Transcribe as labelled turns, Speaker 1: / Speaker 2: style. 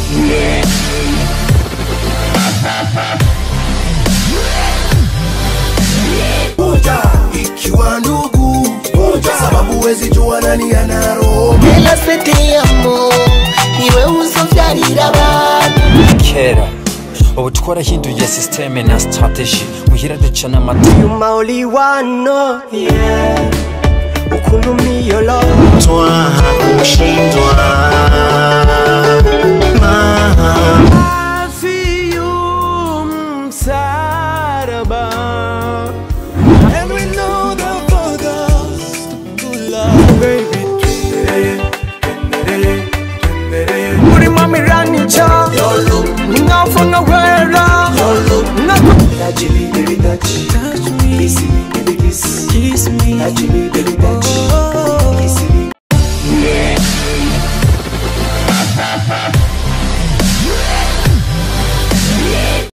Speaker 1: moja ikiwa ndugu moja sababu wezi jua nani ana roho
Speaker 2: Ela se te amo niwe uzovyarira abantu
Speaker 3: kera ubu twarahinduye sisiteme na sitarateji muhira duca n'amata
Speaker 2: nyuma uliwano yeah. ukuntu miyolo
Speaker 4: twaha kushindwa